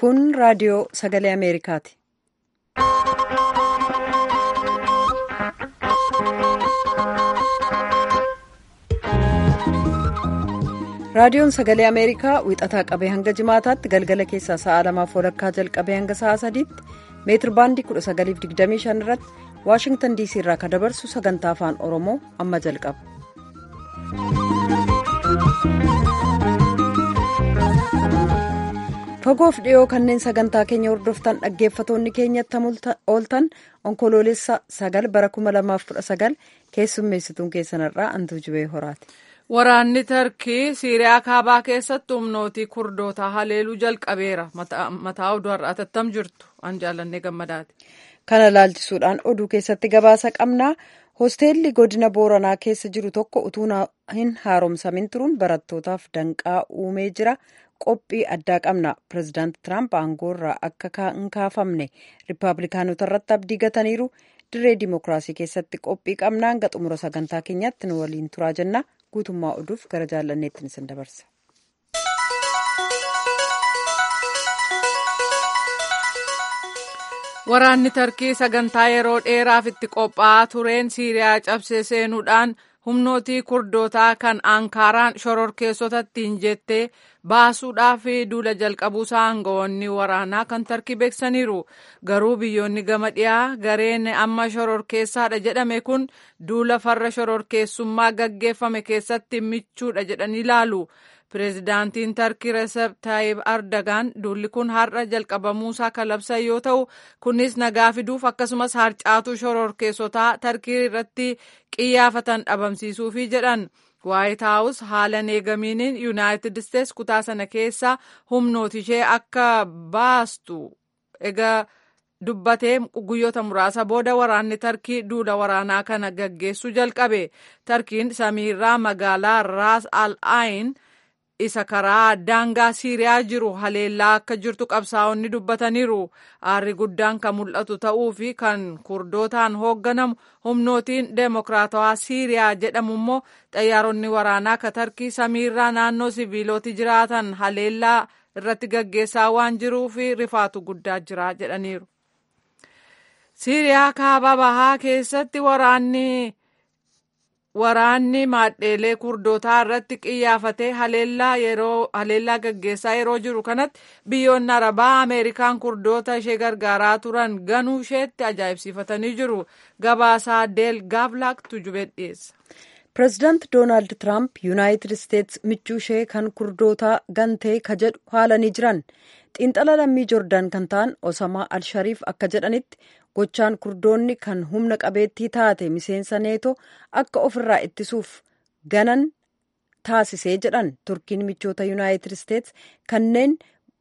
Kun raadiyoo sagalee Ameerikaati. Raadiyoon sagalee Ameerikaa wixataa qabee hanga jimaataatti galgala keessaa sa'a lamaaf walakkaa jalqabee hanga sa'a sadiitti meetir baandii 1925 irratti Waashingtan diisii irraa kan dabarsu sagantaa afaan Oromoo amma jalqaba. Fagoof dhiyoo kanneen sagantaa keenya hordoftan dhaggeeffatoonni keenyatti ooltan onkoloolessa sagal bara 2019 keessummeessituun keessanirraa antuu jibee horaati. Waraanni Tarkii Siiriyaa kaabaa keessatti humnootii kurdootaa haleeluu jalqabeera. Mataa oduu har'aa tattam jirtu an jaallannee gammadaati. Kana laalchisuudhaan oduu keessatti gabaasa qabnaa. Hosteelli godina Booranaa keessa jiru tokko utuu hin haaromsamin turuun barattootaaf danqaa uumee jira. Qophii addaa qabna. Pireezidaanti Tiraamp aangoo irraa akka hin kaafamne Rippaabilikaanota irratti abdii gataniiru. Dirree Dimookiraasii keessatti qophii qabna. Hanga xumura sagantaa keenyaatti nu waliin turaa jenna. Guutummaa oduuf gara jaallanneetti isin dabarsa. Waraanni Tarkii sagantaa yeroo dheeraaf itti qophaa'aa tureen Siiriyaa cabsee seenuudhaan humnootii kurdootaa kan Ankaaraan shororkeessotatti hin jettee baasuudhaaf duula jalqabuusaa aangawoonni waraanaa kan Tarkii beeksaniiru. Garuu biyyoonni gama dhiyaa gareen amma shororkeessaadha jedhame kun duula farra shororkeessummaa gaggeeffame keessatti michuudha jedhanii ilaalu. Pireezidaantiin Tarkii Recep Tayyip Erdogan duulli kun har'a jalqabamuusaa kan labsan yoo ta'u kunis nagaa fiduuf akkasumas harcaatuu shororkeessotaa Tarkii irratti qiyyaafatan dhabamsiisuufi jedhan. Waayit Haawus haala neegamiiniin Yuunaayitid Isteets kutaa sana keessa humnooti ishee akka baastu egaa dubbatee guyyoota muraasa booda waraanni Tarkii duula waraanaa kana gaggeessuu jalqabe. Tarkiin samiirraa magaalaa Raas al-Ayin isa karaa daangaa Siiriyaa jiru haleellaa akka jirtu qabsaa'onni dubbataniiru. Aarri guddaan kan mul'atu ta'uu fi kan kurdootaan hoogganamu humnootiin deemokiraatawaa Siiriyaa jedhamu immoo xayyaaronni waraanaa ka Tarkii samiirraa naannoo siviiloti jiraatan haleellaa irratti gaggeessaa waan jiruuf rifaatu guddaa jira jedhaniiru. Siiriyaa kaaba bahaa keessatti waraanni. Waraanni maadheelee kurdootaa irratti qiyyaafatee haleellaa gaggeessaa yeroo jiru kanatti biyyoonni arabaa Ameerikaan kurdoota ishee gargaaraa turan ganuu isheetti ajaa'ibsiifatanii jiru. Gabaasaa Deel Gaavlaak tujubee dhiyeessa. Pireezidaanti Doonaald Tiraamp Yuunaayitid Isteets michuu ishee kan kurdootaa gantee ka jedhu haalanii jiran. Xiinxala lammii Joordaan kan ta'an Osamaa Alshariif akka jedhanitti gochaan kurdoonni kan humna qabeettii taate miseensa neetoo akka ofirraa ittisuuf ganan taasisee jedhan turkiin michoota yuunaayitid isteets kanneen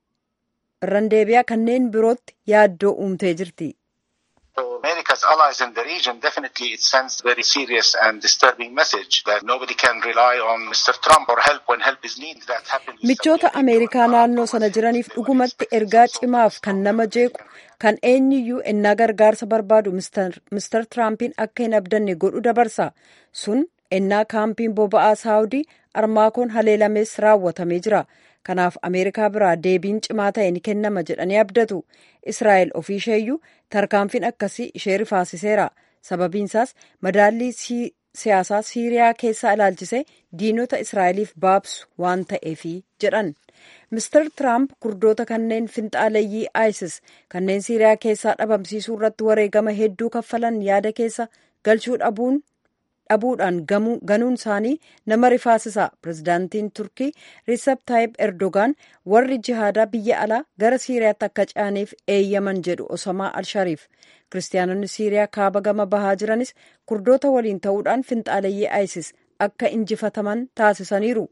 randeebiyaa kanneen birootti yaaddoo uumtee jirti. America's allies in the region definitely it sends very serious and disturbing message that nobody can rely on Mr. Trump or help when help is needed. That happened. Michoota Ameerikaa naannoo sana jiraniif dhugumatti ergaa cimaaf kan nama jeequ kan eenyuyyuu ennaa gargaarsa barbaadu Mr. Trumpiin akka hin abdanne godhu dabarsa. Sun ennaa kaampiin boba'aa Saawudii armaakoon haleelamees raawwatamee jira. Kanaaf Ameerikaa biraa deebiin cimaa ta'e ni kennama jedhanii abdatu. Israa'el ofii isheeyyuu tarkaanfiin akkasii ishee rifaasiseera. Sababiinsaas madaallii siyaasaa Siiriyaa keessaa ilaalchisee diinota Israa'eliif baabsu waan ta'eefi jedhan. Mr. Trump kurdoota kanneen finxaaleeyyii ISIS kanneen Siiriyaa keessaa dhabamsiisuu irratti wareegama hedduu kaffalan yaada keessa galchuu dhabuun dhabuudhaan ganuun isaanii nama rifaasisa. Pireezidaantiin Turkii Recep Tayyip Erdogan warri jihaadaa biyya alaa gara Siiriyaatti akka ce'aniif eeyyaman jedhu Osamaa Alshariif. Kiristaanonni Siiriyaa kaaba gama bahaa jiranis kurdoota waliin ta'uudhaan finxaaleeyyii ISIS akka injifataman taasisaniiru.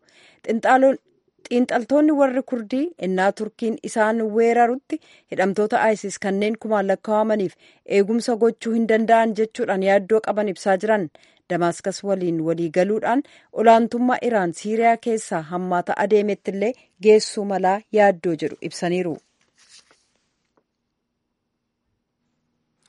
Xiinxaltoonni warri kurdii innaa turkiin isaan weerarutti hidhamtoota ISIS kanneen kumaan lakkaa'amaniif eegumsa gochuu hin danda'an jechuudhaan yaaddoo qaban ibsaa jiran. Damaaskas waliin walii galuudhaan olaantummaa Iraan Siiriyaa keessaa hammaata adeemetti illee geessuu malaa yaaddoo jedhu ibsaniiru.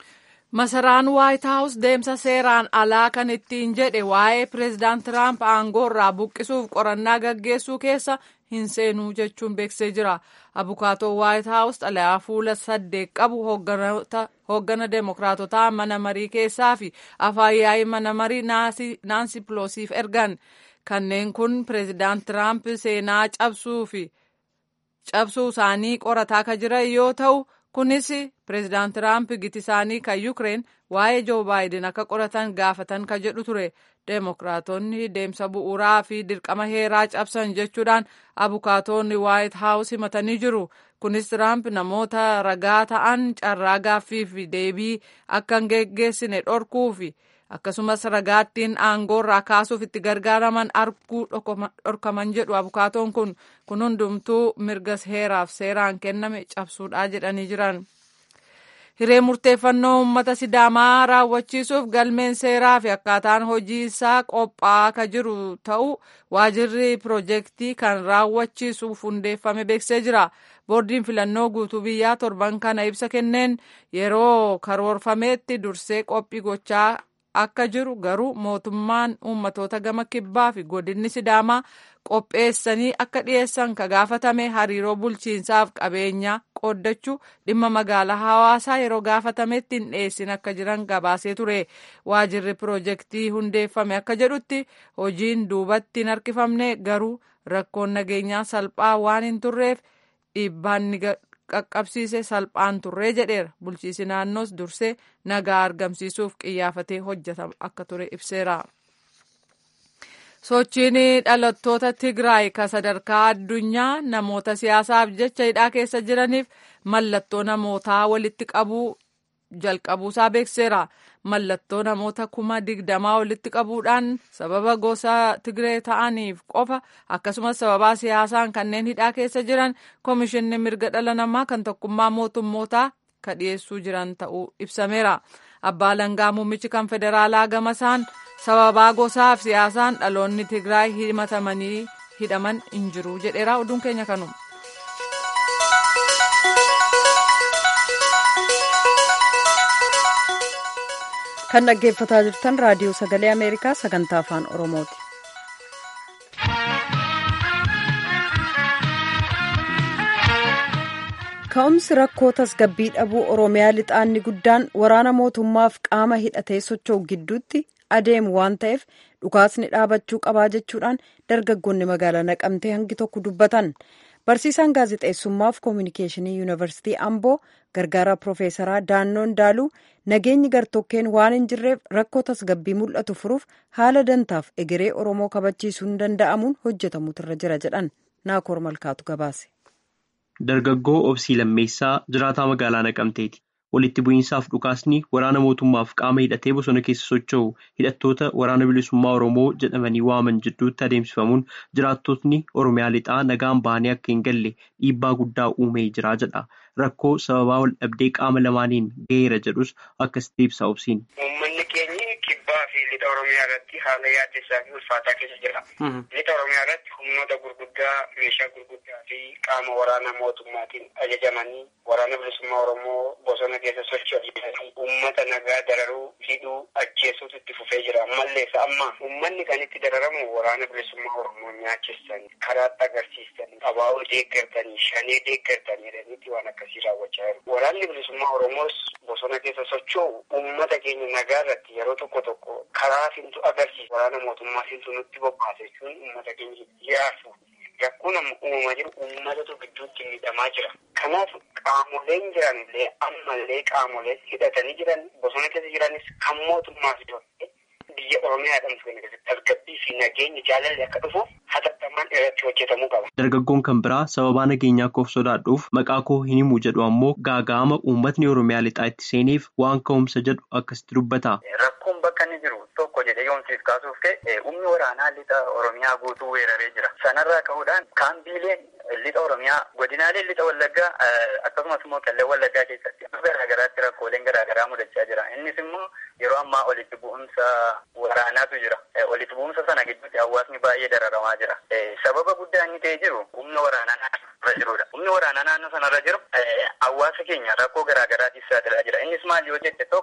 Masaraan Waayit Haawus deemsa seeraan alaa kan ittiin jedhe waa'ee pireezidaant Tiraamp aangoo irraa buqqisuuf qorannaa gaggeessuu keessa hin seenuu jechuun beeksisee jira. Abukaatoo Waayit Haawus xalayaa fuula saddeet qabu hooggana deemokiraatotaa mana marii keessaa fi afaan yaa'ii mana marii Naansi Piloosiif ergan. Kanneen kun pireezidaant Tiraamp seenaa cabsuu fi cabsuu isaanii qorataa kan jiran yoo ta'u. kunis pireezidaant tiraamp giti isaanii kan yukireen waa'ee joo baayiden akka qoratan gaafatan kan jedhu ture deemokiraatonni deemsa bu'uuraa fi dirqama heeraa cabsan jechuudhaan abukaatonni waayit haawus himatanii jiru kunis tiraamp namoota ragaa ta'an carraa gaaffii fi deebii akka hin geggeessine dhorkuu fi akkasumas ragaattiin aangoorraa kaasuuf itti gargaaraman arguu dhorkaman jedhu abukaatoon kun kun hundumtuu mirga heeraaf seeraan kenname cabsuudhaa jedhanii jiran. Hiree murteeffannoo uummata sidaamaa raawwachiisuuf galmeen seeraa fi akkaataan hojii isaa qophaa'aa kan jiru ta'uu waajirri piroojeektii kan raawwachiisuuf hundeeffame beeksisee jira. Boordiin filannoo guutuu biyyaa torban kana ibsa kenneen yeroo karoorfameetti dursee qophii gochaa akka jiru garuu mootummaan uummatoota gama kibbaa fi godinni sidaamaa qopheessanii akka dhiyeessan ka gaafatame hariiroo bulchiinsaaf qabeenyaa qooddachuu dhimma magaalaa hawaasaa yeroo gaafatametti hin dhiyeessin akka jiran gabaasee ture waajirri piroojeektii hundeeffame akka jedhutti hojiin duubatti hin harkifamne garuu rakkoon nageenyaa salphaa waan hin turreef dhiibbaan ni qaqqabsiise salphaan turree jedheera bulchiisi naannoos dursee nagaa argamsiisuuf qiyyafatee hojjeta akka ture ibseera. sochiin dhalattoota tigraay ka sadarkaa addunyaa namoota siyaasaaf jecha hidhaa keessa jiraniif mallattoo namootaa walitti qabuu jalqabuusaa beekseera mallattoo namoota kuma digdamaa walitti qabuudhaan sababa gosa tigree ta'aniif qofa akkasumas sababaa siyaasaan kanneen hidhaa keessa jiran koomishinni mirga dhala namaa kan tokkummaa mootummootaa ka dhiyeessuu jiran ta'uu ibsameera abbaa langaa muummichi kan federaalaa gamasaan sababaa gosaaf siyaasaan dhaloonni tigraay himatamanii hidhaman hin jiru jedheera oduun keenya kanuma. kan dhaggeeffataa jirtan raadiyoo sagalee ameerikaa sagantaa afaan oromooti. ka'umsi rakkoo tasgabbii dhabuu oromiyaa lixaanni guddaan waraana mootummaaf qaama hidhatee socho'u gidduutti adeemu waan ta'eef dhukaasni dhaabachuu qabaa jechuudhaan dargaggoonni magaalaa naqamtee hangi tokko dubbatan. barsiisaan gaazexeessummaaf koominikeeshinii yuunivarsiitii amboo gargaaraa piroofeesaraa daannoo ndaaluu nageenyi gartokkeen waan hin jirreef rakkoo tasgabbii mul'atu furuuf haala dantaaf egeree oromoo kabachiisuun danda'amuun hojjetamutu irra jira jedhan naakoor malkaatu gabaase. dargaggoo obsii lammeessaa jiraataa magaalaa naqamteeti walitti bu'iinsaaf dhukaasni waraana mootummaaf qaama hidhatee bosona keessa socho'u hidhattoota waraana bilisummaa oromoo jedhamanii waaman jidduutti adeemsifamuun jiraattotni oromiyaa lixaa nagaan bahanii akka hin galle dhiibbaa guddaa uumee jira jedha rakkoo sababaa wal dhabdee qaama lamaaniin ga'eera jedhus akkasitti ibsa obsiin. uummanni keenyi kibbaa fi lixa oromiyaa irratti haala yaaddessaa fi ulfaataa keessa jira. lixa oromiyaa irratti humnoota gurguddaa meeshaa gurguddaa fi qaama waraana mootummaatiin ajajamanii waraana bilisummaa oromoo bosona keessa socho'anii uummata nagaa dararuu hidhuu ajjeesuutu itti fufee jira ammallee isa amma uummanni kan itti dararamu waraana bilisummaa oromoo nyaachistan karaatti agarsiistan abaa'oo deeggartanii shanee deeggartanii jedhaniitti waan akkasii raawwachaa jiru waraanni bilisummaa oromoos bosona keessa socho'u uummata keenya nagaa irratti yeroo tokko tokko karaa fintu agarsiisa waraana mootummaa fintu nutti bobbaase jechuun uummata keenya yaasu rakkoon amma uumamaa jiru uummatatu gidduutti miidhamaa jira. Kanaaf qaamoleen jiran illee ammallee qaamoleen hidhatanii jiran bosona keessa jiranis kan mootummaa fi biyya Oromiyaa jedhamtu kana keessatti tasgabbii fi nageenyi jaalalli akka dhufuuf hatattamaan irratti hojjetamuu qaba. Dargaggoon kan biraa sababaa nageenyaa koof sodaadhuuf maqaa koo hin himu jedhu ammoo gaaga'ama uummatni Oromiyaa lixaa itti seeneef waan ka'umsa jedhu akkasitti dubbata. Rakkoon bakka inni jiru tokko jedhee yoomsiif kaasuuf ka'e humni waraanaa lixa Oromiyaa guutuu weeraree jira. Sanarraa ka'uudhaan kaambiileen lixa Oromiyaa godinaaleen lixa Wallaggaa akkasumas immoo kallee Wallaggaa keessatti garaagaraatti rakkooleen garaagaraa mudachaa jira. Innis immoo yeroo ammaa olitti bu'umsa waraanaatu jira. Olitti bu'umsa sana gidduutti hawaasni baay'ee dararamaa jira. Sababa guddaa inni ta'ee jiru humna waraanaa naannoo jirudha. Humni waraanaa naannoo sanarra jiru hawaasa keenya rakkoo garaagaraatiif saaxilaa jira. Innis maal yoo jette tokko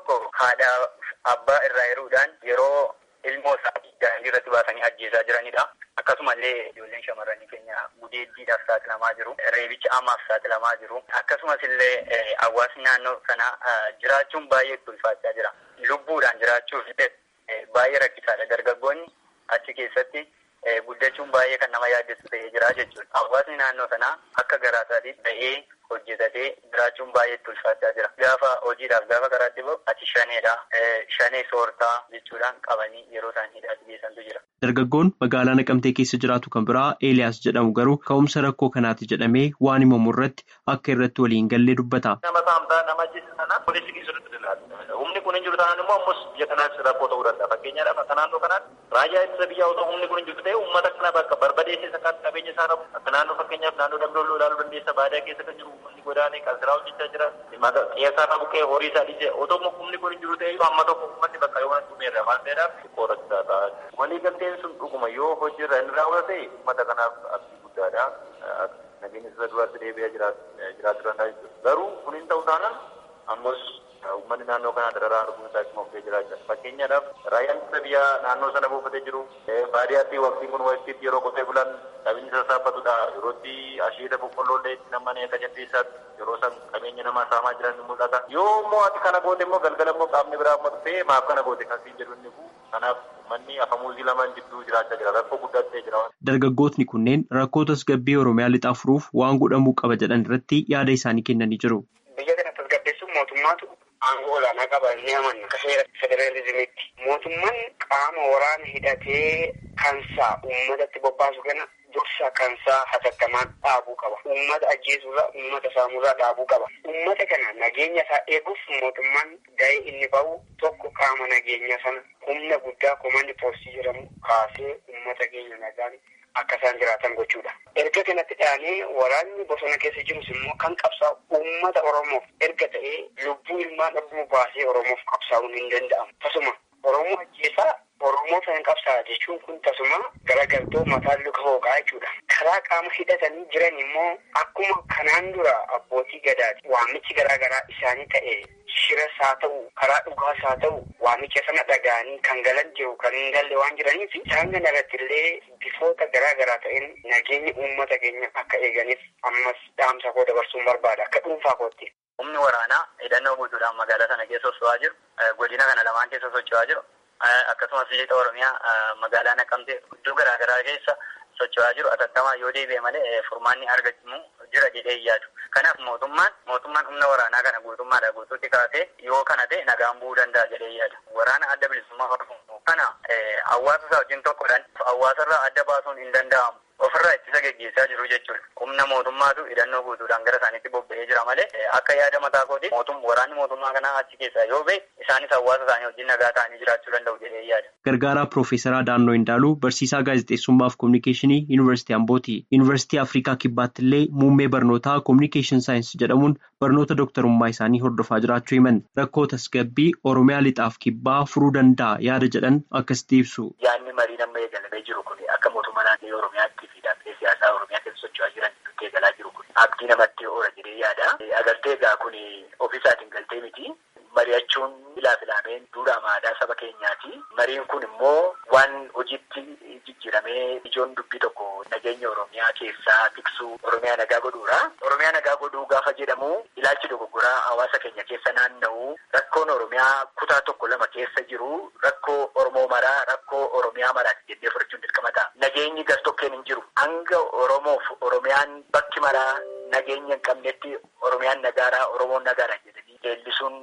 haadha abbaa irraa yeruudhaan yeroo ilmoo isaanii daandii irratti baasanii ajjeesaa jiranidha. Akkasumallee ijoolleen shamarranii keenya gudeeddiidhaaf saaxilamaa jiru. Reebicha amaaf saaxilamaa jiru. Akkasumas illee hawaasni naannoo sana jiraachuun baay'ee ulfaachaa jira. Lubbuudhaan jiraachuuf baay'ee rakkisaadha. Dargaggoonni achi keessatti guddachuun baay'ee kan nama yaaddessu ta'ee jira jechuudha. Hawaasni naannoo sanaa akka garaasaatiif ba'ee hojjetatee jiraachuun baay'eetti ulfaachaa jira. Gaafa hojiidhaaf gaafa karaatti bahu ati shaneedha. Shanee soortaa jechuudhaan qabanii yeroo isaan hidhaatti geessantu jira. Dargaggoon magaalaa Naqamtee keessa jiraatu kan biraa Eeliyaas jedhamu garuu ka'umsa rakkoo kanaati jedhamee waan himamu irratti akka irratti waliin gallee dubbata. Nama saamtaa nama ajjeesa sana polisii keessatti humni kun hin jiru taanaan immoo ammas biyya kanaas rakkoo ta'uu danda'a. Fakkeenyaadhaaf akka naannoo kanaatti raayyaa ittisa biyyaa otoo humni kun hin jiru ta'e uummata kana bakka barbadeessee kan qabeenya isaa qabu akka naannoo fakkeenyaaf naannoo damdooloo ilaaluu dandeessa baadiyyaa keessa kan jiru uummanni godaanee qansiraa hojjechaa jira. Qeessaa qabu qe'ee horii isaa dhiisee otoo humni kun hin jiru ta'e amma tokko uummanni bakka yoo dhumeerra waan ta'eedhaaf qorachisaa ta'a. Walii galteen sun dhuguma yoo hojiirra hin raawwate uummata kanaaf abdii guddaadha. Nageenya isa duraatti deebi'ee jiraachuu danda'a jechuudha. Garuu kun hin ta'u taanaan ammas uummanni naannoo kanaa dararaa arguun isaa akkuma of jiraachaa. Fakkeenyaadhaaf raayyaan ittisa biyyaa naannoo sana buufatee jiru. Baadiyyaatti waqtiin kun waqtiitti yeroo qotee bulan qabeenya sassaabatudha. Yerootti asheeta boqqolloo illee itti namani akka jaldeessaatti yeroo san qabeenya namaa saamaa jiran ni mul'ata. Yoo immoo ati kana goote immoo galgala immoo qaamni biraa amma dhufee maaf kana goote kan siin jedhu inni kun kanaaf manni afamuuzii lamaan jidduu jiraachaa jira. Rakkoo guddaa ta'ee jira. Dargaggootni kunneen rakkoo tasgabbii Oromiyaa lixaa furuuf waan godhamuu qaba jedhan irratti yaada isaanii kennanii jiru. Biyya kana tasgabbeessuun mootummaatu aangoo olaanaa qaba ni amanna akka seera federaalizimiitti. Mootummaan qaama waraana hidhatee kansaa uummatatti bobbaasu kana dursa kansaa hatattamaan dhaabuu qaba. Uummata ajjeesurraa uummata saamurraa dhaabuu qaba. Uummata kana nageenya isaa eeguuf mootummaan gahee inni bahu tokko qaama nageenya sana humna guddaa komandi poostii jedhamu kaasee uummata keenya nagaan akka isaan jiraatan gochuudha. Erga kanatti dhaanee waraanni bosona keessa jirus immoo kan qabsaa'u uummata Oromoof erga ta'ee lubbuu ilmaan Oromoo baasee Oromoof qabsaa'uun hin danda'amu. Tasuma Oromoo ajjeesaa Oromoo sana qabsaa jechuun kun tasuma garagaltoo mataan luka hooqaa jechuudha. Karaa qaama hidhatanii jiran immoo akkuma kanaan dura abbootii gadaati waamichi garaagaraa isaanii ta'e shiras haa ta'u karaa dhugaas haa ta'u waamicha sana dhaga'anii kan galan jiru kan hin galle waan jiraniif isaan kana irratti illee bifoota garaagaraa ta'een nageenya uummata keenya akka eeganiif ammas dhaamsa koo dabarsuun barbaada akka dhuunfaa kootti. Humni waraanaa hidhannoo guutuudhaan magaalaa sana keessa socho'aa jiru. Godina kana lamaan keessa socho'aa jiru. Akkasumas lixa Oromiyaa magaalaa Naqamtee iddoo garaagaraa keessa socho'aa jiru. Atattamaa yoo deebi'e malee furmaanni argamu jira jedhee yaadu. Kanaaf mootummaan mootummaan humna waraanaa kana guutummaadha guutuutti kaasee yoo kana ta'e nagaan bu'uu danda'a jedhee yaada. Waraana adda bilisummaa Oromoo kana hawaasa isaa wajjin tokkodhaan hawaasarraa adda baasuun hin danda'amu. Ofirraa ittisa geggeessaa jiru jechuudha. Humna mootummaatu hidhannoo guutuudhaan gara isaaniitti bobba'ee jira malee akka yaada mataa kooti waraanni mootummaa kanaa achi keessaa yoo ba'e isaanis hawaasa isaanii wajjin nagaa ta'anii jiraachuu danda'u jedhee yaada. Gargaaraa Piroofeesaraa Daannoo Indaaluu barsiisaa gaazexeessummaa fi kominikeeshinii Yuunivarsiitii Ambooti. Yuunivarsiitii Afrikaa Kibbaatti illee muummee barnootaa kominikeeshin saayinsii jedhamuun barnoota dooktarummaa isaanii hordofaa jiraachuu himan. Rakkoo tasgabbii Oromiyaa lixaaf kibbaa furuu danda'a yaada jedhan akkasitti ibsu. Yaadni marii amma eegalamee jiru kun akka mootummaa naannoo Oromiyaatti fi dhaabbilee siyaasaa Oromiyaa keessa socho'aa jiran nutti eegalaa jiru kun abdii namatti oola jedhee yaada. Agartee egaa kun ofiisaatiin galtee miti. Mari'achuun ilaa filameen duudhaa aadaa saba keenyaati. Mariin kun immoo waan hojiitti jijjiiramee ijoon dubbii tokko nageenya Oromiyaa keessaa tiksuu Oromiyaa nagaa godhuudha. Oromiyaa nagaa godhuu gaafa jedhamu ilaalchi dogoggoraa hawaasa keenya keessa naanna'u rakkoon Oromiyaa kutaa tokko lama keessa jiru rakkoo Oromoo maraa rakkoo Oromiyaa maraati jennee fudhachuun dirqama ta'a. Nageenyi gartokkeen hin jiru. Hanga Oromoof Oromiyaan bakki maraa nageenya hin qabnetti Oromiyaan nagaaraa Oromoon nagaaraa jedhanii leellisuun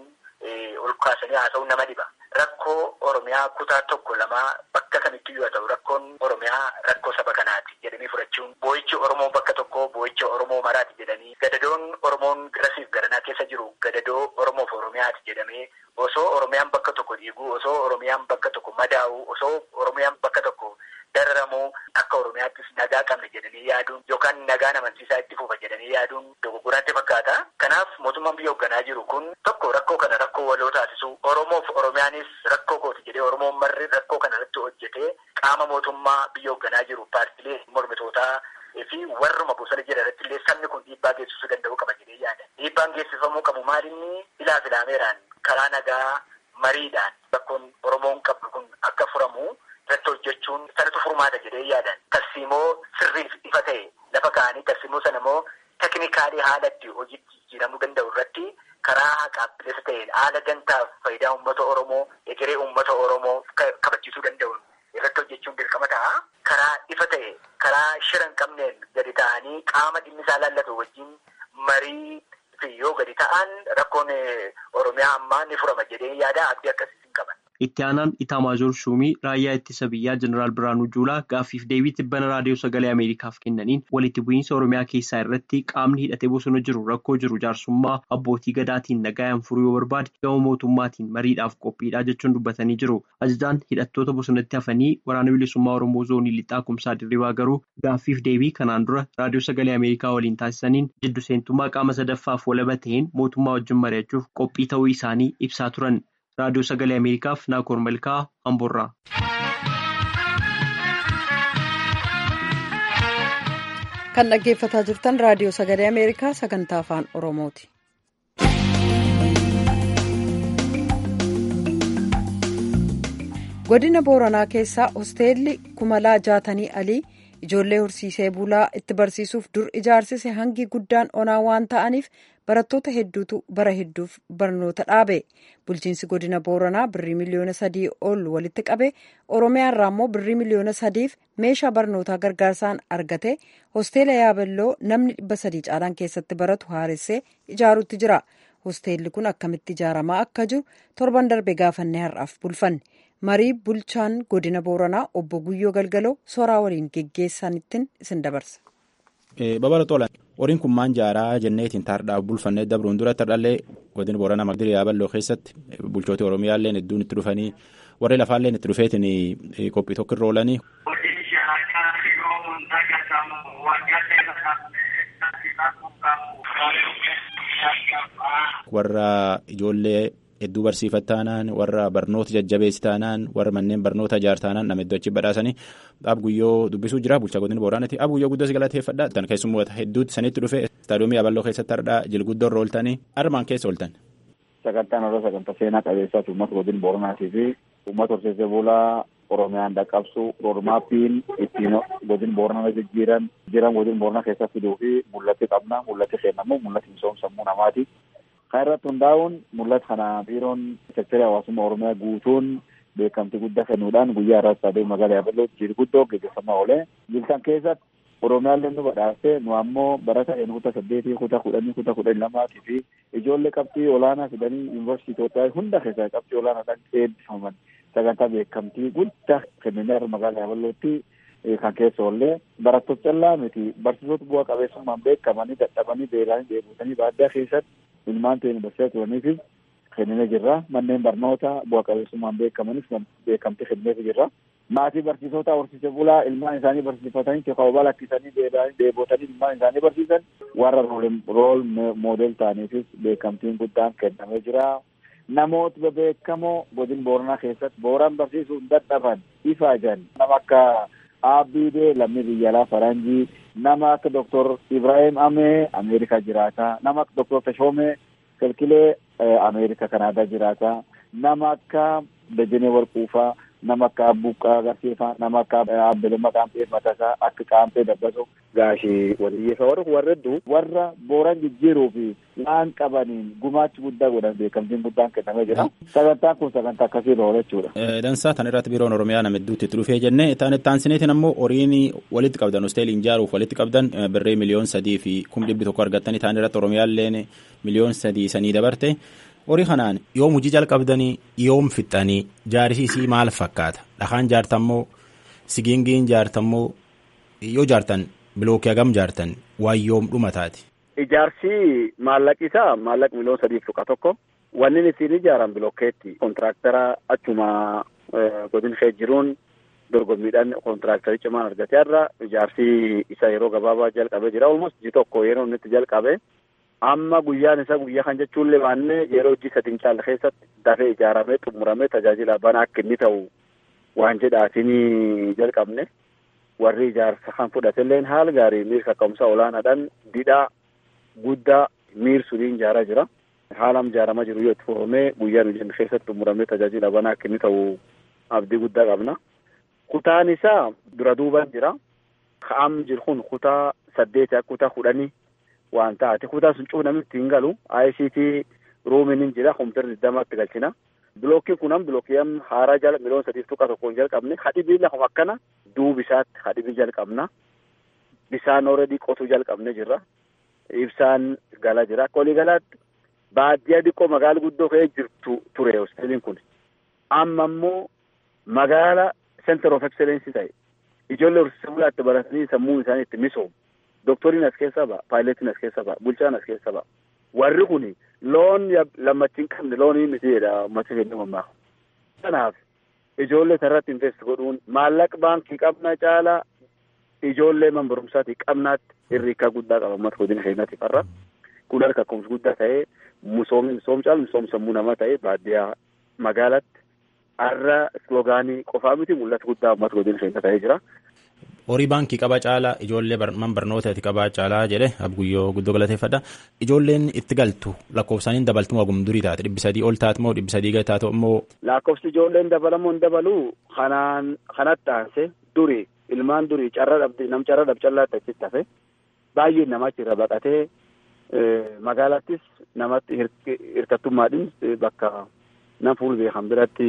ol kaasanii haasa'uun nama dhiba. Rakkoo Oromiyaa kutaa tokko lamaa bakka kamittuu yoo ta'u rakkoon Oromiyaa rakkoo saba kanaati jedhanii fudhachuun boo'ichi Oromoo bakka tokko boo'icha Oromoo maraati jedhanii gadadoon Oromoon garasiif garanaa keessa jiru gadadoo Oromoof Oromiyaati jedhamee osoo Oromiyaan bakka tokko dhiiguu osoo Oromiyaan bakka tokko madaa'u osoo Oromiyaan bakka tokko dararamu akka Oromiyaattis nagaa qabna jedhanii yaaduun yookaan nagaan amansiisaa itti fufa jedhanii yaaduun dogoggoraatti fakkaata. Kanaaf mootummaan biyya hoogganaa jiru kun tokko rakkoo kana rakkoo waloo taasisu Oromoof Oromiyaanis rakkoo kooti jedhee Oromoon marri rakkoo kana irratti hojjetee qaama mootummaa biyya hoogganaa jiru paartilee mormitootaa fi warruma bosona jira irratti illee sabni kun dhiibbaa geessisuu danda'u qaba jedhee yaada. Dhiibbaan geessifamuu qabu maalinni ilaa filaameeraan karaa nagaa mariidhaan rakkoon Oromoon qabdu kun akka furamu irratti hojjechuun sanatu furmaata jedhee yaadan. Tarsiimoo sirriif ifa ta'e lafa kaa'anii tarsiimoo sana immoo teknikaalii haala itti hojiitti jijjiiramuu danda'u irratti karaa haqaa bilisa ta'een haala gantaaf faayidaa uummata Oromoo egeree uummata Oromoo kabachiisuu danda'u irratti hojjechuun dirqama ta'a. Karaa ifa ta'e karaa shira hin qabneen gadi ta'anii qaama dhimmi isaa laallatu wajjin marii fi yoo gadi ta'an rakkoon Oromiyaa ammaa ni furama jedhee yaada abdii akkasii hin qaban. Itti aanaan Itaamaajoor Shuumii raayyaa ittisa biyyaa Jeneraal Biraanuu Juulaa gaaffiif deebii tibbana raadiyoo sagalee Ameerikaaf kennaniin walitti bu'iinsa Oromiyaa keessaa irratti qaamni hidhatee bosona jiru rakkoo jiru jaarsummaa abbootii gadaatiin nagayaan furuu yoo barbaade gama mootummaatiin mariidhaaf qophiidha jechuun dubbatanii jiru. Ajajaan hidhattoota bosonatti hafanii waraana bilisummaa Oromoo zoonii lixaa kumsaa dirribaa garuu gaaffiif deebii kanaan dura raadiyoo sagalee Ameerikaa waliin taasisaniin jiddu seentummaa qaama sadaffaaf walaba ta'een mootummaa wajjin mari'achuuf qophii ta'uu isaanii ibsaa turan. raadiyoo sagalee ameerikaaf naakoor malkaa amboorraa. kan dhaggeeffataa jirtan raadiyoo sagalee ameerikaa sagantaa afaan oromooti. godina booranaa keessaa hosteelli kumalaa jaatanii alii ijoollee horsiisee bulaa itti barsiisuuf dur ijaarsise hangi guddaan onaa waan ta'aniif barattoota hedduutu bara hedduuf barnoota dhaabe bulchiinsi godina booranaa birrii miliyoona sadii ol walitti qabe oromiyaa irraa immoo birrii miliyoona sadiif meeshaa barnootaa gargaarsaan argate hosteela yaaballoo namni dhibba sadii caalaan keessatti baratu haaressee ijaaruutti jira hosteelli kun akkamitti ijaaramaa akka jiru torban darbe gaafannee har'aaf bulfanne marii bulchaan godina booranaa obbo guyyoo galgaloo soraa waliin geggeessanittiin isin dabarsa. Babala tolan horiin kun maan jaaraa jenneetiin taardhaaf bulfannee dabruun dura tardhallee godina booranaa magdiri yaaballoo keessatti bulchooti oromiyaallee hedduun itti dhufanii warri lafaallee itti dhufeetiin qophii tokko irra oolanii. warra ijoollee hedduu barsiifattaanaan warra barnoota jajjabeessitaanaan warra manneen barnoota ijaartaanaan nama hedduu achi badhaasanii dhaab guyyoo dubbisuu jira bulchaa godina booraanaati dhaab guyyoo guddaa galateeffadha tan keessummoota hedduutti sanitti dhufe istaadiyoomii yaaballoo keessatti hardhaa jilguddoo irra ooltanii armaan keessa ooltan. sagantaan irra sagantaa seenaa qabeessaati uummata godina booranaatii fi uummata horsiisee bulaa oromiyaan dhaqqabsu roodmaappiin ittiin godina booranaa jijjiiran jiran godina booranaa keessatti fiduu fi mul'atti qabna mul'atti seenamu mul'atti misoomsammuu namaati. Kan irratti hundaa'uun mul'ata kana biiroon seektarii hawaasummaa oromiyaa guutuun beekamtii guddaa kennuudhaan guyyaa irratti adeemu magaalaa yaaballoo jilguddoo gaggeeffamaa oole. Jiltan keessatti oromiyaallee nu badhaastee nu ammoo barata kutaa saddeetii kutaa kudhanii kutaa kudhanii lamaatii fi ijoollee qabxii olaanaa fidanii yuunivarsiitii Itoophiyaa hunda keessaa qabxii olaanaadhaan eebbifaman sagantaa beekamtii guddaa kennanii irra magaalaa yaaballootti kan keessa oollee barattoota callaa miti barsiisota bu'aa qabeessummaan beekamanii dadhabanii beelanii deebutanii baadiyyaa keessatti ilmaan ta'e barsiisaa turaniifis kennee jirra manneen barnoota bu'aa qabeessummaan beekamanis beekamtii kennee jirra. maatii barsiisota horsiisee bulaa ilmaan isaanii barsiifatanii teekaawwaa lakkisanii deebotanii ilmaan isaanii barsiisan warra rool moodel ta'aniifis beekamtiin guddaan kennamee jira. Namoota bebeekamoo godina booranaa keessatti booran barsiisuun dadhaban ifaajan nama akka Abdiidee lammii biyya alaa faranjii nama akka Dr. Ibrahim Amee Ameerikaa jiraata nama akka Dr. Tashoomee Kilkilee Ameerikaa Kanaadaa jiraata nama akka Dajanee Warquufaa nama akka Abbuuqqaa Agarsiifaa nama akka Abbelemmaa Qaampee Matasaa akka Qaampee Dabbaso gaashii waliyyeessa warra warra hedduu warra booran jijjiiruu fi waan qabaniin gumaachi guddaa godhan beekamtiin guddaan kennamee jira. Sagantaan kun sagantaa akkasii irra oola jechuudha. Dansaa tan irratti biiroon Oromiyaa nama hedduutti itti dhufee jennee tan taansineetiin ammoo horiin walitti qabdan hosteelii ijaaruuf walitti qabdan birree miliyoon sadii fi kum dhibbi tokko argattanii taan irratti Oromiyaalleen miliyoon sadii sanii dabarte. horii kanaan yoom hojii jalqabdanii yoom fixxanii jaarsiisii maal fakkaata dhakaan jaartammoo sigiingiin jaartammoo yoo jaartan bilookii hagam jaartan waan yoom dhumataati. Ijaarsi maallaqi isaa maallaqa miliyoon sadiif tuqa tokko wanni ittiin ijaaran bilookeetti kontiraaktara achuma godina ishee jiruun dorgommiidhaan kontiraaktari cimaan argatee irra ijaarsi isa yeroo gabaabaa jalqabee jira olmos ji tokko yeroo inni itti jalqabe. amma guyyaan isa guyyaa kan jechuunlee baannee yeroo hojii sadin caala keessatti dafee ijaaramee xumuramee tajaajila banaa akka inni ta'u waan jedhaatiin jalqabne warri ijaarsa kan fudhatelleen haala gaarii miirsa ka'umsa olaanaadhaan didhaa guddaa miirsuudhaan ijaaraa jira. haalam ijaaramaa jiru yoo itti fufamee guyyaa nu jennu keessatti xumuramee tajaajila banaa akka inni ta'u abdii guddaa qabna. Kutaan isaa dura duuban jira. Ka'am jiru kun kutaa saddeeti akka kutaa kudhanii waan taate kutaa sun cufa namni ittiin galu ICT ruumiin hin jira kompiitarri digdamatti galchina. Bilookiin kun am bilookii am haaraa jala miliyoona sadiif tuqaa tokkoon jalqabne hadhibii lafuma akkana duubi isaatti hadhibii jalqabna. Bisaan ooredii qotuu jalqabne jirra. Ibsaan gala jira. Akka walii galaatti baadiyyaa xiqqoo magaala guddoo ka'ee jirtu ture hospitaliin kun. Amma immoo magaala center of excellence ta'e. Ijoollee horsiisee bulaatti baratanii sammuun isaanii itti misoomu. Doktoriin as keessa ba'a, paayiletiin as keessa ba'a, bulchaan as keessa ba'a. Warri kun loon lammachiin qabne loonii miti jedha uummata keenya mammaa. Kanaaf ijoollee irratti invest godhuun maallaqa baankii qabna caalaa ijoollee man barumsaatii qabnaatti hirriikaa guddaa qaba uummata godina keenyaatiif har'a. Kun harka akkums guddaa ta'ee misoomni misoom caalu misoom sammuu namaa ta'ee baadiyyaa magaalatti har'a sloogaanii qofaa miti mul'ata guddaa uummata godina keenya ta'ee jira. horii baankii qabaa caalaa ijoollee man barnoota itti qabaa caalaa jedhe abguyyoo guddoo galateeffadha ijoolleen itti galtu lakkoofsaaniin dabaltu moo gumdurii taate dhibbi sadii ol taate moo dhibbi sadii gadi taate immoo. lakkoofsi ijoolleen dabalamoo hin dabalu kanaan kanatti aanse durii ilmaan durii carra dhabdi nam carra dhab callaatti achitti hafe baay'een nama achirra baqatee magaalattis namatti hirkattummaadhin bakka nam fuul beekan biratti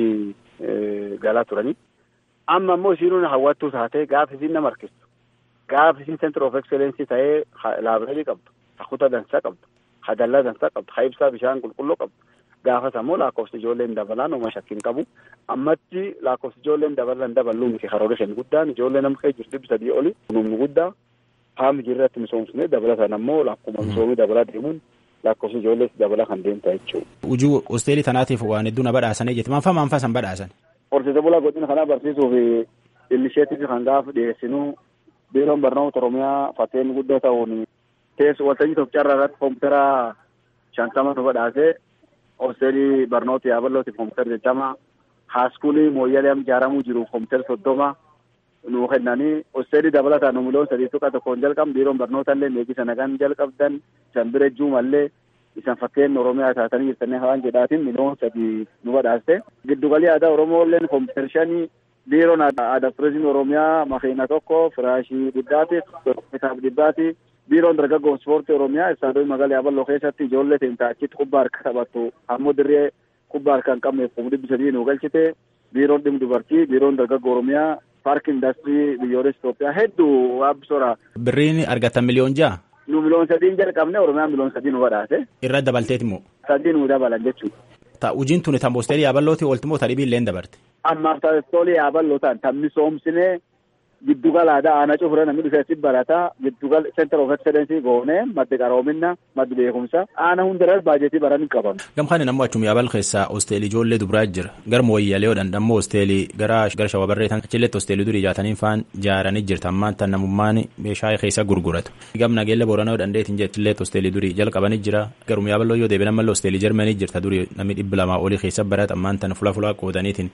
galaa turanii. amma immoo isiin hawwattuu taatee gaafa isiin nama harkistu gaafa isiin center of excellence ta'ee laabireerii qabdu hakuta dansaa qabdu hadallaa dansaa qabdu ha ibsaa bishaan qulqulluu qabdu gaafas ammoo lakkoofsi ijoolleen dabalaan oma shakkiin qabu ammatti lakkoofsi ijoolleen dabalan daballuu miti karoora shan guddaan ijoollee nama kee jirtu dhibbi sadii oli numni guddaa haami jirratti misoomsine dabalatan ammoo lakkuma misoomii dabalaa deemuun lakkoofsi ijoollees dabalaa kan deemta jechuudha. Ujuu hosteelii tanaatiif waan hedduu na badhaasanii jetti maanfaa maanfaa san badhaasan. horsiise bulaa godina kanaa barsiisuuf ilmisheetiif kan gaafa dhiyeessinu biiroon barnoota oromiyaa fakkeenyi guddoo ta'uun teessu waltajjii tokko carraa irratti koompitara shantama nu badhaasee hosteelii barnoota yaaballootiif koompitara jechama haaskuulii mooyyalee am ijaaramuu jiru koompitara soddoma nu kennanii hosteelii dabalataan nu miliyoon sadii tuqa tokkoon jalqabne biiroon barnoota illee meeqisa nagaan jalqabdan isan bira juumallee isan fakkeen oromiyaa taatanii jirtanii hawaan jedhaatiin miliyoon sadii nu badhaaste giddugalii aadaa oromoo illeen koompitara shanii biiroon aadaa turizimii oromiyaa makiina tokko firaashii dhibbaati kitaaba dhibbaati biiroon dargaggoo ispoortii oromiyaa istaadiyoo magaalaa yaaballoo keessatti ijoollee teentaa achitti kubbaa harka taphattu ammoo dirree kubbaa harka hin qabneef kuma dhibbi sadii nu galchite biiroon dhimma dubartii biiroon dargaggoo oromiyaa paarkii indaastirii biyyoolessa Itoophiyaa hedduu waabbisoora. Birriin argatan miliyoon ja'a. nu miliyoon sadiin jalqabne oromiyaan miliyoon sadii nu badhaase. Irra dabalteeti immoo. Sadii nu dabalan jechuudha. Ta ujiin tuni tan boosteelii yaaballooti oolti moo tadhibii illee dabarte. Ammaaf taastoolii yaaballoo ta'an tan misoomsinee giddugala aadaa aanaa cufura namni dhufeessi barataa giddugala center of excellence goonee maddi qaroominna maddi beekumsa aana hundarra baajetii baran hin qabamu. Gamkaan nammoo achuma yaabal keessaa hosteelii ijoollee dubiraa jira gara mooyyalee odhan ammoo hosteelii gara gara shawabarreetan achilletti hosteelii durii jaataniin faan jaaranii jirta ammaan tan namummaan meeshaa keessa gurguratu. Gam nageelle booranaa dandeetiin jettilleet hosteelii durii jalqabanii jira garuma yaaballoo yoo deebiin ammallee hosteelii jarmanii jirta durii namni dhibbi lamaa olii keessa barata ammaan tan fula fulaa qoodaniitiin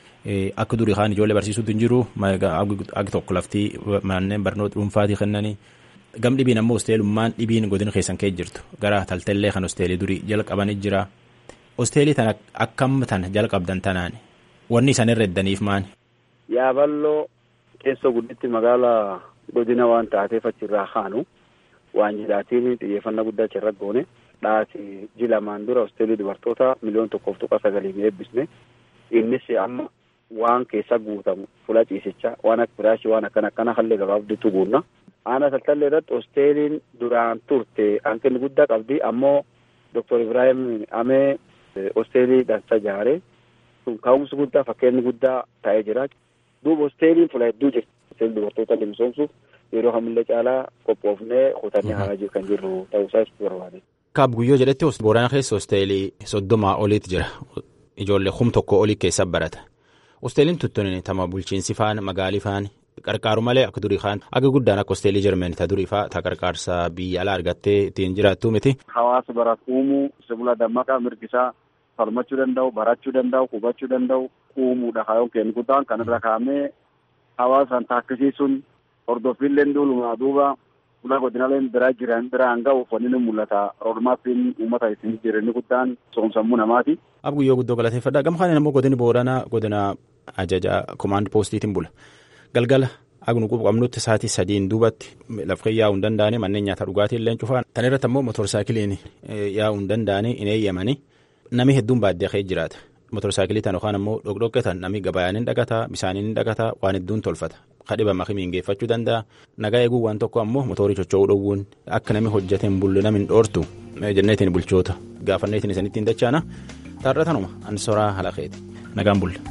akka durii kaan ijoollee barsiisuutu hin jiru agi tokko laftii manneen barnoota dhuunfaatii kennanii gam dhibiin ammoo hosteelummaan dhibiin godina keessan kee jirtu gara taltallee kan hosteelii durii jalqabanii jira hosteelii tana akkam tana jalqabdan tanaan wanni isaan irra eddaniif maani. Yaaballoo keessoo gudditti magaalaa godina waan taateef achirraa kaanu waan jedhaatiin xiyyeeffannaa guddaa achirra goone dhaasi jilamaan dura hosteelii dubartoota miliyoon tokkoof tuqa sagaliin eebbisne innis amma waan keessa guutamu fula ciisichaa waan akka firaashii waan akkana akkana hallee gabaabditu guunna. Aana taltallee irratti hosteeliin duraan turte hanqinni guddaa qabdi ammoo Dr. Ibrahim Amee hosteelii dansa ijaare kun ka'umsi guddaa fakkeenyi guddaa ta'ee jira. Duuba hosteeliin fula hedduu jirti. Hosteelii dubartoota misoomsuuf yeroo kamillee caalaa qophoofnee kutannee haa kan jirru ta'uusaa ibsuu barbaade. Kaab guyyoo jedhetti Boorana keessa hosteelii soddomaa oliitu jira. Ijoollee kum tokko olii keessa barata. Hosteeliin tuttuun tama bulchiinsi faan magaalii faan qarqaaru malee akka durii kaan akka guddaan akka hosteelii Jarmanii ta durii faa ta qarqaarsa biyya alaa argattee ittiin jiraattu miti. Hawaasa baratu uumuu sibila dammaqaa mirgisaa falmachuu danda'u barachuu danda'u hubachuu danda'u uumuudha kaayyoon kennu guddaan kanarra kaa'amee hawaasaan taakkisiisuun hordoffiillee duulumaa duuba ulaa godinaaleen biraa jiran biraan ga'uuf wanni ni mul'ata roodmaappiin uummata isin jireenya guddaan soomsammuu namaati. Ab guyyoo guddoo galateeffadha. Gama kanaan immoo godini Booranaa godina ajaja komaand poostiitiin bula. Galgala agnu qabnutti sa'aatii sadiin duubatti lafqee yaa'uu hin danda'ani manneen nyaata dhugaatii illee cufaan. Tan irratti ammoo motorsaayikiliin yaa'uu hin danda'ani hin eeyyamani. Nami hedduun baadiyyaa ka'ee jiraata. Motorsaayikilii tan yookaan ammoo dhokdhoqqe tan nami gabayaan hin dhagataa bishaaniin hin dhagataa waan hedduun tolfata. Kadhiba makimiin geeffachuu danda'a. Nagaa eeguu waan tokko ammoo mootorii socho'uu dhowwuun akka nami hojjete hin bulle nami hin dhoortu jenneetiin bulchoota gaafanneetiin isinitti hin dachaana. Taarra tanuma ansoraa halaqeeti. Nagaan bulle.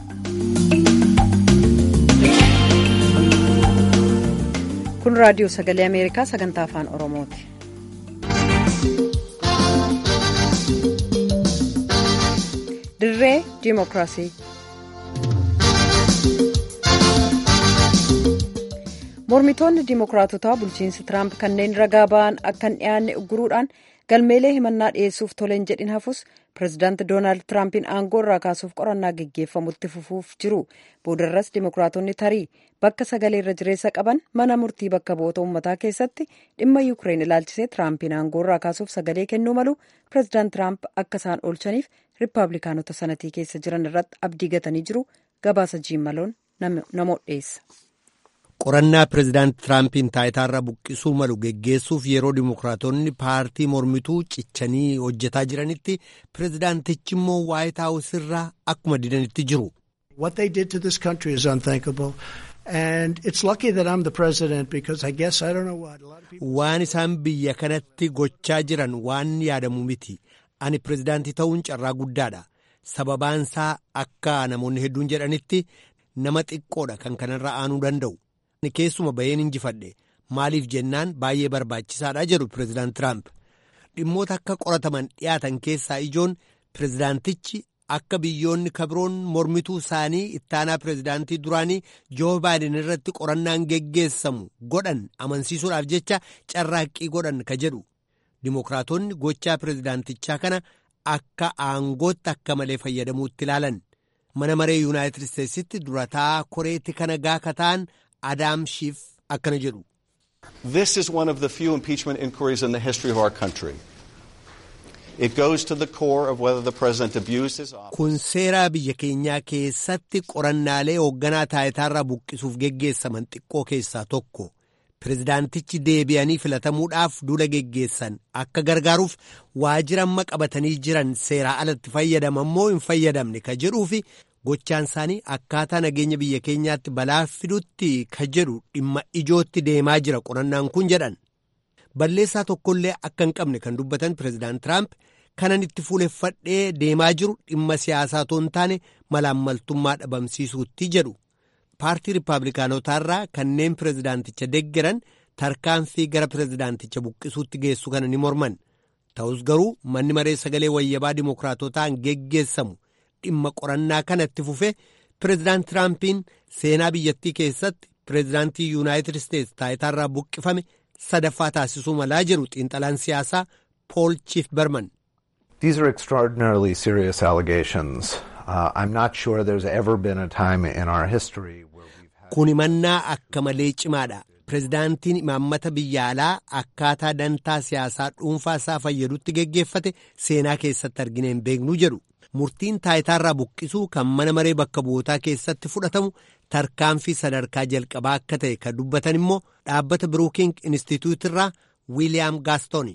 Kun raadiyoo sagalee Ameerikaa sagantaa afaan Oromooti. Dirree Dimookiraasii. Mormitoonni Dimookiraatotaa bulchiinsi Tiraamp kanneen ragaa ba'an akka hin dhiyaanne ugguruudhaan galmeelee himannaa dhiyeessuuf toleen jedhin hafus pireezidaanti doonaald tiraampiin aangoo irraa kaasuuf qorannaa geggeeffamutti fufuuf jiru boodarras dimookiraatonni tarii bakka sagalee irra jireessa qaban mana murtii bakka bu'oota uummataa keessatti dhimma yuukireen ilaalchisee tiraampiin aangoo irraa kaasuuf sagalee kennuu malu pireezidaant tiraamp akka isaan oolchaniif riippaabilikaanota sanatii keessa jiran irratti abdii gatanii jiru gabaasa jiimaloon namoota dhiyeessa. qorannaa pireezidaant tiraampiin taayitaarra buqqisuu malu geggeessuuf yeroo dimokiraatonni paartii mormituu cichanii hojjetaa jiranitti pireezidaantichi immoo waayit haawus irraa akkuma didanitti jiru. What they did to this country is unthinkable. And it's lucky that I'm the president because I guess I don't know what. A lot of people... Waan isaan biyya kanatti gochaa jiran waan yaadamu miti. Ani pireezidaantii ta'uun carraa guddaadha. Sababaansaa akka namoonni hedduun jedhanitti nama xiqqoodha kan kanarra aanuu danda'u. keessuma baheen injifadhe maaliif jennaan baay'ee barbaachisaadha jedhu pireezidaant Tiraamp dhimmoota akka qorataman dhiyaatan keessaa ijoon pireezidaantichi akka biyyoonni kabiroon mormituu isaanii ittaanaa pireezidaantii duraanii joo baayiden irratti qorannaan geggeessamu godhan amansiisuudhaaf jecha carraaqqii godhan ka jedhu dimookiraatonni gochaa pireezidaantichaa kana akka aangootti akka malee fayyadamuutti ilaalan mana maree yuunaayitid isteetsitti durataa koreetti kana gaaka ta'an. Adaam Shiif akkana jedhu. This is one of the few impeachment inquiries in the history of our country. It goes to the core of whether the president abused his office. Kun seeraa biyya keenyaa keessatti qorannaalee hoogganaa taayitaarraa buqqisuuf geggeessaman xiqqoo keessaa tokko. Pireezidaantichi deebi'anii filatamuudhaaf duula geggeessan akka gargaaruuf waajjira amma qabatanii jiran seeraa alatti fayyadaman moo hin fayyadamne ka jedhuufi gochaan isaanii akkaataa nageenya biyya keenyaatti balaa fidutti ka jedhu dhimma ijootti deemaa jira qorannaan kun jedhan balleessaa tokkollee akka hin qabne kan dubbatan pireezidaant tiraamp kanan itti fuuleffadhee deemaa jiru dhimma siyaasaa otoo hin taane malaammaltummaa dhabamsiisuutti jedhu paartii riippaabilikaanotaarraa kanneen pireezidaanticha deggeran tarkaanfii gara pireezidaanticha buqqisuutti geessu kana ni morman ta'us garuu manni maree sagalee wayyabaa dimookiraatotaan geggeessamu. dhimma qorannaa kanatti fufe pireezidaant tiraampiin seenaa biyyattii keessatti pireezidaantii yuunaayitid isteetsi taayitaarraa buqqifame sadaffaa taasisuu malaa jiru xiinxalaan siyaasaa pool chief berman. These are extraordinarily serious allegations. Uh, I'm not sure there's ever been a time in our history where we've had... Kun himannaa akka malee cimaadha. Pireezidaantiin imaammata biyya alaa akkaataa dantaa siyaasaa dhuunfaa isaa fayyadutti geggeeffate seenaa keessatti argine hin beeknu jedhu. murtiin taayitaarraa buqqisuu kan mana maree bakka bu'ootaa keessatti fudhatamu tarkaanfii sadarkaa jalqabaa akka ta'e kan dubbatan immoo dhaabbata biruuking instituutirraa wiiliyaam gaastoni.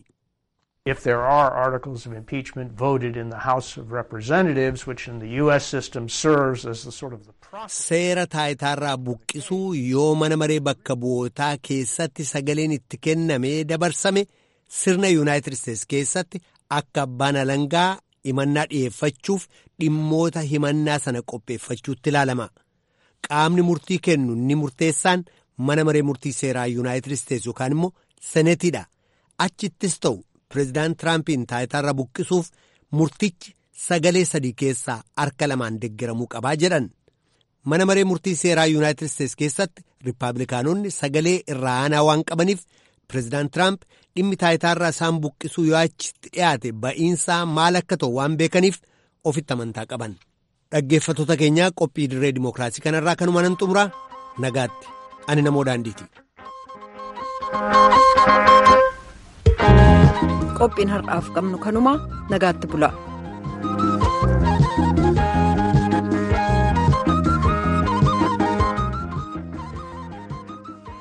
If there are articles of impeachment voted in the House of Representatives, which in the U.S. system serves as the sort of the process. Seera taayitaarraa buqqisuu yoo mana maree bakka bu'ootaa keessatti sagaleen itti kennamee dabarsame sirna Yuunaayitid Isteetsi keessatti akka abbaan alangaa himannaa dhi'eeffachuuf dhimmoota himannaa sana qopheeffachuutti ilaalama qaamni murtii kennu inni murteessaan mana maree murtii seeraa yuunaayitid isteetsi yookaan immoo senetiidha achittis ta'u pireezidaant tiraampiin taayitaarra buqqisuuf murtichi sagalee sadii keessaa harka lamaan deggeramuu qabaa jedhan mana maree murtii seeraa yuunaayitid isteetsi keessatti riippaabilikaanonni sagalee irraa aanaa waan qabaniif pireezidaant tiraamp dhimmi taayitaarraa isaan buqqisuu yoo achitti dhiyaate ba'iinsaa maal akka ta'u waan beekaniif ofitti amantaa qaban dhaggeeffattoota keenyaa qophii dirree dimookiraasii kanarraa kanuma nan xumuraa nagaatti ani namoo daandiiti. qophiin har'aaf qabnu kanuma nagaatti bula.